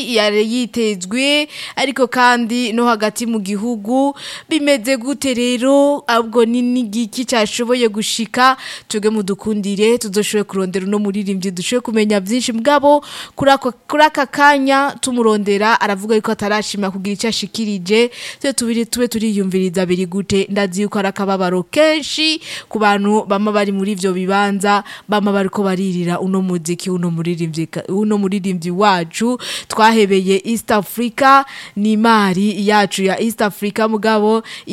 muziki yari yitezwe ariko kandi no hagati mu gihugu bimeze gute rero abwo ni n'igiki cyashoboye gushika twebwe mudukundire tudoshoboye kurondera uno muririmbyi dushoboye kumenya byinshi mugabo kuri ako kuri aka kanya tumurondera aravuga yuko atarashima kugira icyo ashikirije twe tubiri tube turiyumviriza biri gute ndazi yuko ari akababaro kenshi ku bantu bama bari muri ivyo bibanza bama bariko baririra uno muziki uno muririmbyi uno muririmbyi wacu twahebeye East Africa ni mari yacu ya East Africa mugabo